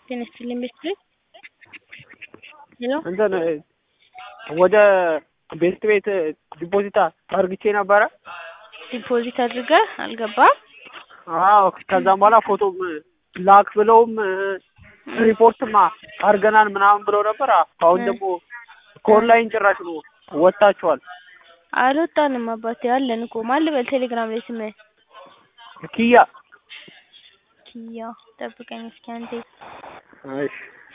ጤና ይስጥልኝ ቤተሰብ ሄሎ እንትን ወደ ቤት ቤት ዲፖዚት አርግቼ ነበረ። ዲፖዚት አድርገህ አልገባም? አዎ ከዛም በኋላ ፎቶም ላክ ብለውም ሪፖርትም አርገናል ምናምን ብለው ነበር። አሁን ደግሞ ከኦንላይን ጭራሽ ነው ወጥታችኋል። አልወጣንም አባቴ አለን እኮ ማን ልበል ቴሌግራም ላይ ስምህ? ኪያ ኪያ ጠብቀኝ እስኪ አንዴ እሺ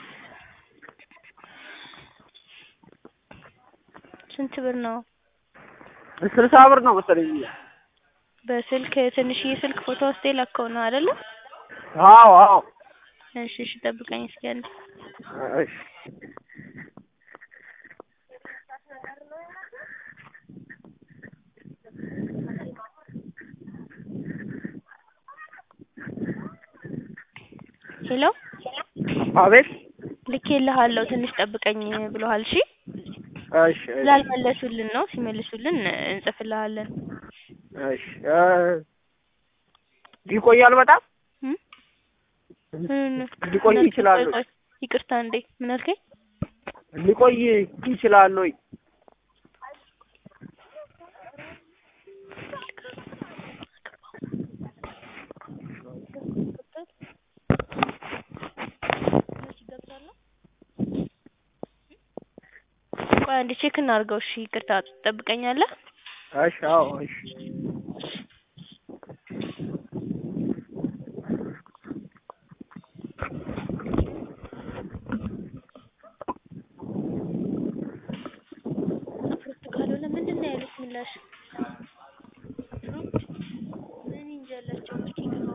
ስንት ብር ነው? ስልሳ ብር ነው መሰለኝ። በስልክ ትንሽዬ ስልክ ፎቶ ውስጥ የላከው ነው አይደለ? አዎ አዎ እሺ እሺ ጠብቀኝ እስኪ አንዴ እሺ ሄሎ አቤት ልኬልሃለሁ ትንሽ ጠብቀኝ ብሎሃል። እሺ እሺ እሺ ስላልመለሱልን ነው። ሲመልሱልን እንጽፍልሃለን። እሺ ይቆያል በጣም እም? ሊቆይ ይችላል ወይ? ቆይ፣ ይቅርታ እንዴ ምን አልከኝ? ሊቆይ ይችላል ወይ? ቆይ አንዴ ቼክ እናድርገው። እሺ ይቅርታ ትጠብቀኛለህ? እሺ አዎ እሺ ፍሩት ካልሆነ ምንድን ነው ያሉት ምላሽ? ፍሩት ምን እንጃ አላቸው እስኪ ግባው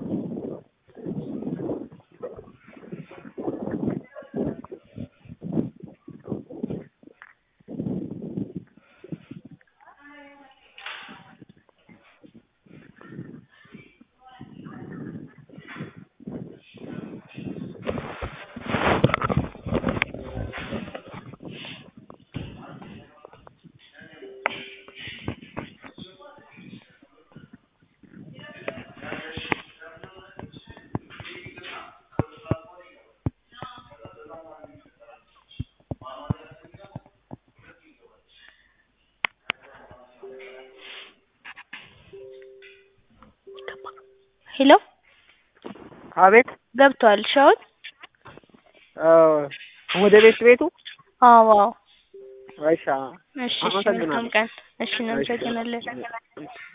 ሄሎ አቤት ገብቷል። እሺ አሁን ወደ ቤት ቤቱ አዎ አዎ እሺ እሺ እሺ መልካም ቀን። እሺ እናመሰግናለን።